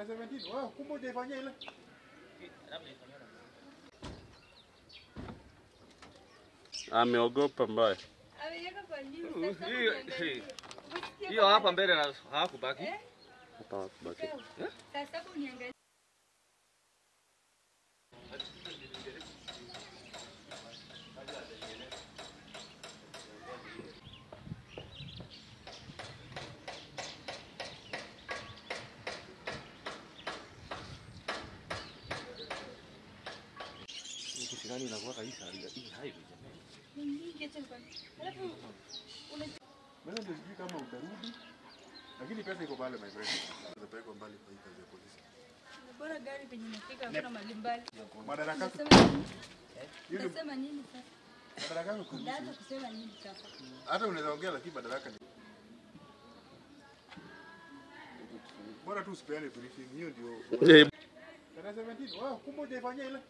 Tarehe 17. Wow, kumbe hujaifanyia ile. Ameogopa mbaya. Ameweka kwa juu. Uh, Sasa hiyo- uniangalie. hi- Usikie Hiyo kama- hapa mbele na hawakubaki. Eh? Hapa wakubaki. Sasa hapo uniangalie. Kushikani inakuwa kabisa hii highway jamani. Niingie tu kwa- Alafu una Mimi ndio sijui kama utarudi. Lakini pesa iko pale my friend. Utapelekwa mbali kwa hii kazi ya polisi. bora gari penye nafika hakuna mahali mbali. Madaraka yako. Unasema nini? Hiyo ndio Unasema nini sasa? madaraka yako kuhusu. Data kusema nini sasa? Hata unaweza ongea lakini madaraka ni Bora tu usipeane briefing. Hiyo ndio. Eh, Tarehe 17. Wow, kumbe hujaifanyia ile.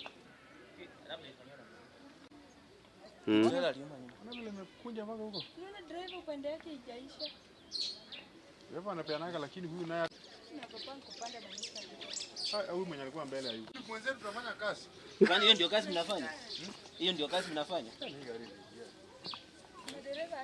mm. Unaona vile imekunja mpaka huko. Unaona driver upande yake haijaisha. Dereva anapeanaga lakini huyu naye Naogopa kupanda na nisha. Ah, huyu mwenye alikuwa mbele hayuko. Mwenzetu tunafanya kazi. Kwani hiyo ndio kazi mnafanya? Hiyo ndio kazi mnafanya? Dereva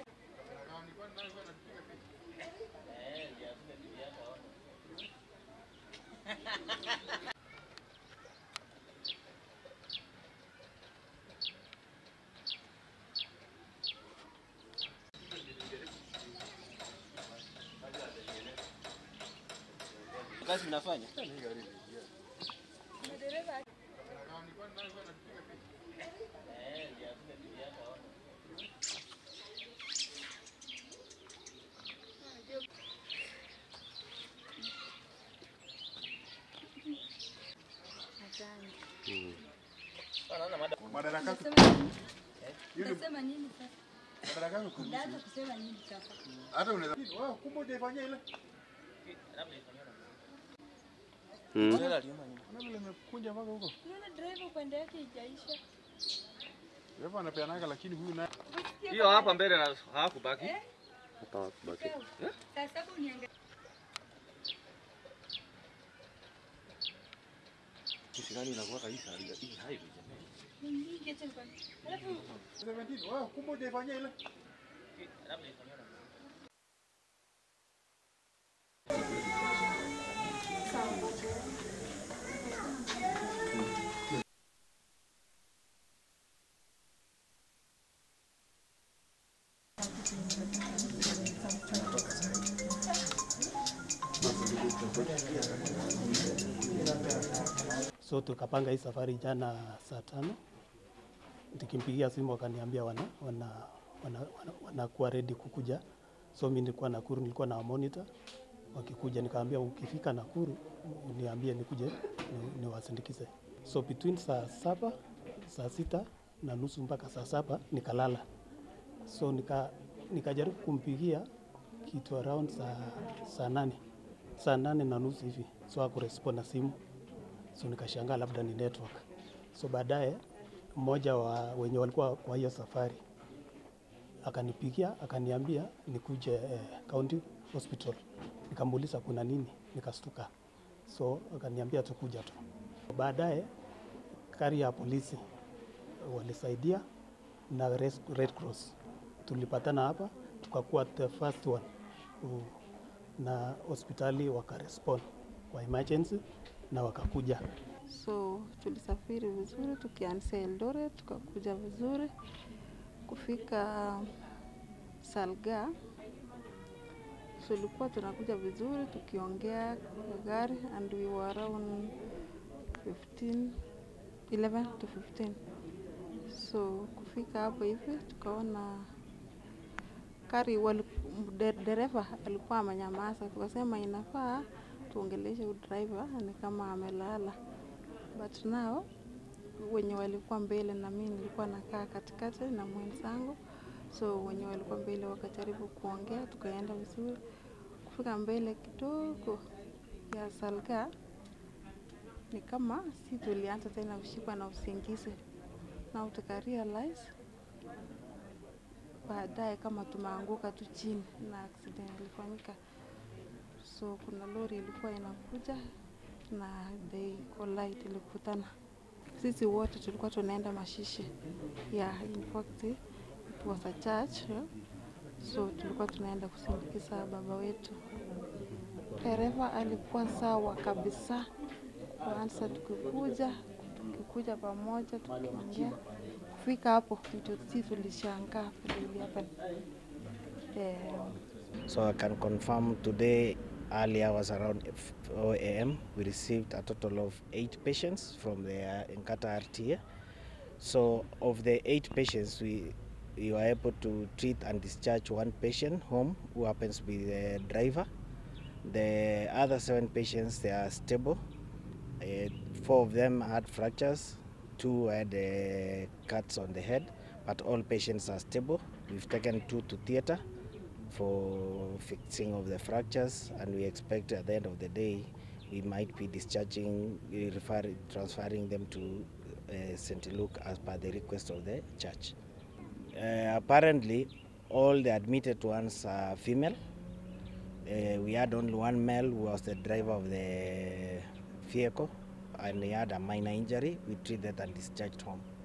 Kazi mnafanya? dereva Mm. Madaraka yako. Unasema nini? Hiyo ndio Unasema nini sasa? madaraka yako kuhusu. Data kusema nini sasa? Hata unaweza. Wow, kumbe hujaifanyia ile. Mm. Unaona vile imekunja mpaka huko. Unaona driver upande yake haijaisha. Dereva anapeanaga lakini huyu naye Usikie Hiyo kama- hapa mbele na hawakubaki. Eh? Hapa wakubaki. Sasa hapo uniangalie. Kushikani inakuwa kabisa hii highway jamani. Niingie tu kwa- Alafu 17. Wow, kumbe hujaifanyia ile. So tukapanga hii safari jana saa tano, nikimpigia simu wakaniambia wana wana wana, wana, wanakuwa ready kukuja. So mimi nilikuwa Nakuru, nilikuwa na monitor wakikuja, nikaambia ukifika Nakuru niambie nikuje ni- niwasindikize. So between saa saba saa sita na nusu mpaka saa saba nikalala. So nika nikajaribu kumpigia kitu around saa, saa nane saa nane na nusu hivi, so hakurespond na simu so nikashangaa labda ni network. So baadaye mmoja wa wenye walikuwa kwa hiyo safari akanipigia akaniambia nikuje eh, county hospital. Nikamuuliza kuna nini, nikastuka. So akaniambia tukuja tu. Baadaye gari ya polisi walisaidia na Res- Red Cross tulipatana hapa, tukakuwa the first one ku- na hospitali wakarespond kwa emergency na wakakuja So tulisafiri vizuri tukianzia Eldoret tukakuja vizuri kufika Salga. So ilikuwa tunakuja vizuri tukiongea kwa gari and we were around 15 11 to 15. So kufika hapo hivi tukaona gari wali- de- dereva alikuwa amenyamaza, tukasema inafaa tuongeleshe huyu driver ni kama amelala, but now wenye walikuwa mbele na mimi nilikuwa nakaa katikati na mwenzangu, so wenye walikuwa mbele wakajaribu kuongea, tukaenda vizuri. Kufika mbele kidogo ya Salga ni kama si tulianza tena kushikwa na usingizi na tuka realize baadaye kama tumeanguka tu chini na accident ilifanyika. So kuna lori ilikuwa inakuja na they collide, ilikutana. Sisi wote tulikuwa tunaenda mashishi yeah, in fact it was a church yeah. So tulikuwa tunaenda kusindikiza baba wetu. Dereva alikuwa sawa kabisa, kwanza tukikuja tukikuja pamoja tukiongea, kufika hapo ndio sisi tulishangaa vile ili happen. Eh, So I can confirm today early hours around 4 a.m. we received a total of eight patients from the uh, Nkata RTA. So of the eight patients, we we were able to treat and discharge one patient home who happens to be the driver. The other seven patients they are stable. Uh, four of them had fractures, two had uh, cuts on the head, but all patients are stable. We've taken two to theatre for fixing of the fractures and we expect at the end of the day we might be discharging eh, refer, transferring them to uh, St. Luke as per the request of the church. Uh, apparently all the admitted ones are female. Uh, we had only one male who was the driver of the vehicle and he had a minor injury. We treated and discharged home.